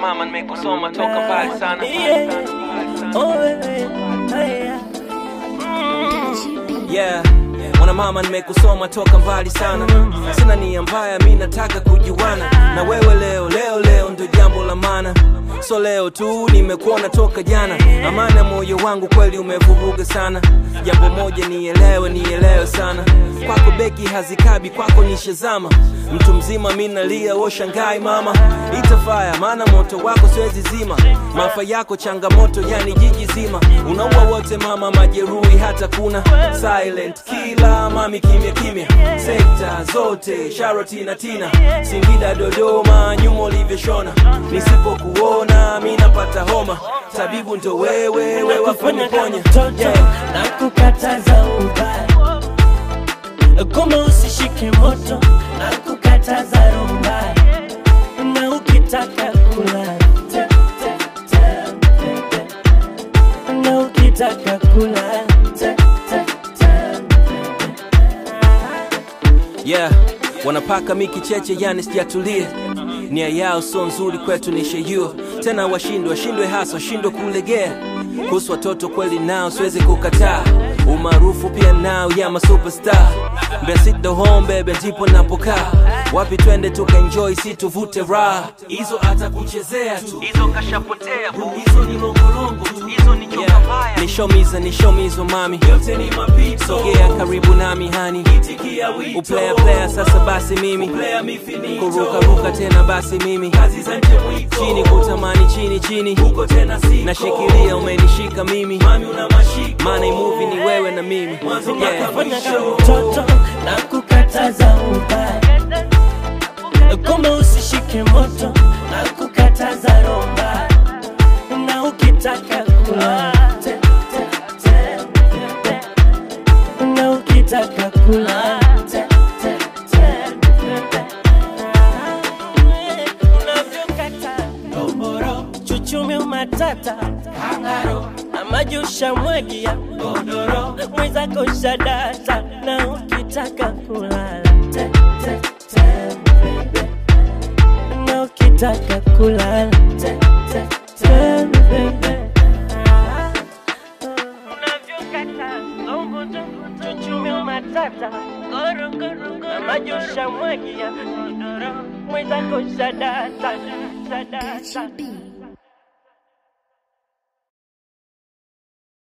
mama nimekusoma toka mbali sana Yeah. Oh, wewe. Haya. yeah mwana mama nimekusoma toka mbali sana sina nia mbaya mi nataka kujuana na wewe leo leo leo ndo jambo la maana so leo tu nimekuona toka jana amana moyo wangu kweli umevuruga sana jambo moja nielewe nielewe sana kwako beki hazikabi kwako nishazama mtu mzima mi nalia washangai mama itafaya maana moto wako siwezi zima maafa yako changamoto yani jiji zima unaua wote mama majeruhi hata kuna silent kila mami kimya kimya sekta zote sharoti na tina singida dodoma nyuma ulivyoshona nisipokuona mi napata homa tabibu ndo wewe wewe Nakufanya kama kuniponya mtoto na kukataza ubaya kama usishike moto na kukataza roho mbaya na ukitaka kula te, te, te, te, te. na ukitaka kula te, te, te, yeah wanapaka miki cheche yani sijatulia nia yao sio nzuri kwetu nishejua tena washindwe washindwe hasa washindwe kulegea kuhusu watoto kweli nao siwezi kukataa umaarufu pia nao ya masuperstar mbesit the home bebe ndipo napokaa wapi twende tukaenjoy si tuvute raha hizo atakuchezea tu hizo kashapotea hizo ni longolongo tu hizo ni nyoka mbaya nishomiza nishomizo mami yote ni mapito sogea karibu nami hani itikia wito uplaya playa sasa basi mimi kuruka ruka tena basi mimi kazi za nje mwiko chini kutamani chini chini huko tena siko nashikilia umenishika mimi mami una mashiko maana hii movie ni wewe na mimi yeah. Nakufanya kama mtoto na kukataza ubaya kama usishike moto na kukataza roho mbaya na ukitaka kula te, te, te, te, te. na ukitaka kula te, te, te, te, te. unavyokata domboro chuchumi umatata kangaro na maji ushamwagia godoro mwenzako shadata na ukitaka kulala te, te, te, baby. na ukitaka kulala te, te, te, baby. Unavyokata, zongo, zongo, chuchumi umatata Goro, goro, goro, na maji ushamwagia godoro mwenzako shadata shadata